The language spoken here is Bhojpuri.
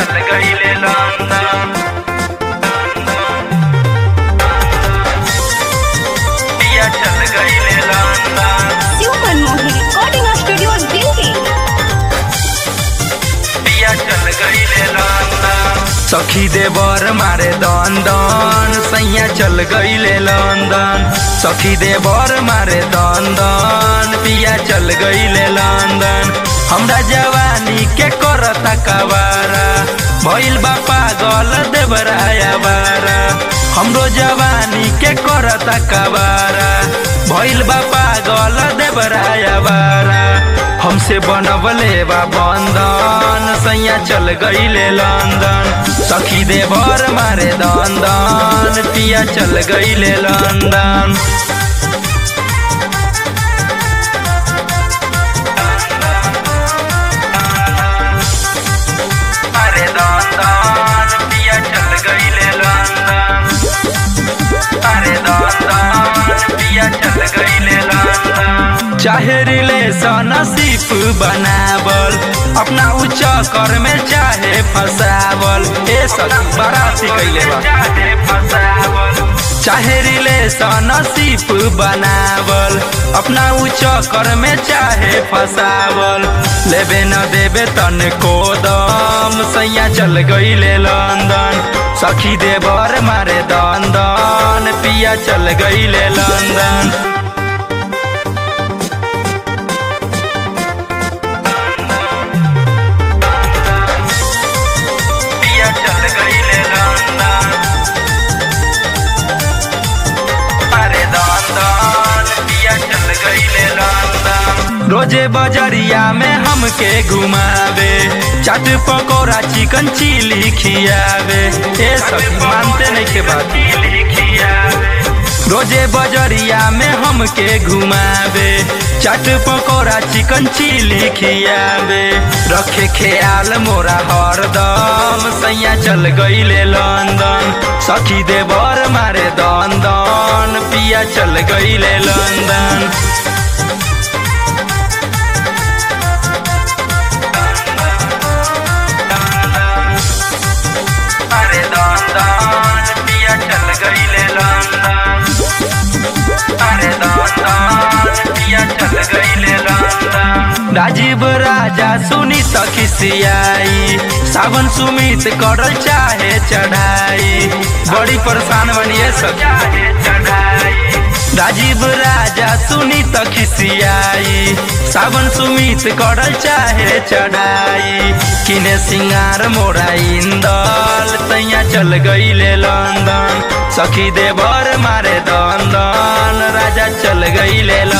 चल गईले लंदन पिया चल गईले London Shiv Manmohan recording studio Delhi पिया चल गईले लंदन सखी देवर मारे दन दन सैया चल गईले लंदन सखी देवर मारे दन दन पिया चल गईले लंदन हमरा जवानी के करता कवारा भइल बा पागल देवराया बारा हमरो जवानी के करता कवारा भइल बा पागल देवराया बारा हमसे बनवले बा बंधन सैया चल गईले लंदन सखी देवर मारे दन दन पिया चल गईले लंदन अरे दन दन पिया चल गईले लंदन अरे दन दन पिया चल गईले लंदन चाहे रिलेशन सिर्फ बनावल अपना उच्च कर में चाहे फसावल ए सब बराती कैले बा चाहे फसावल चाहे रिलेशन सिर्फ बनावल अपना उच्च कर में चाहे फसावल लेबे न देबे तन को दम सैया चल गईले लंदन सखी देवर मारे दन दन पिया चल गईले लंदन पिया चल गईले लंदन अरे दन दन पिया चल गईले लंदन रोजे बजरिया में हमके घुमावे चाट पकौड़ा चिकन चिली खियावे ए सब मानते नहीं के बात चिली खियावे रोजे बजरिया में हमके घुमावे चाट पकौड़ा चिकन चिली खियावे रखे ख्याल मोरा हरदम सैया चल गईले लंदन सखी देवर मारे दन दन पिया चल गईले लंदन अरे दन दन पिया चल गईले लंदन अरे दन दन पिया चल गईले लंदन राजीव राजा सुनी तखिसियाई सावन सुमित करल चाहे चढ़ाई बड़ी परेशान बनिए सब चाहे चढ़ाई राजीव राजा सुनी तखिसियाई सावन सुमित करल चाहे चढ़ाई किने सिंगार मोरा इंदल तैया चल गईले लंदन सखी देवर मारे दन दन राजा चल गईले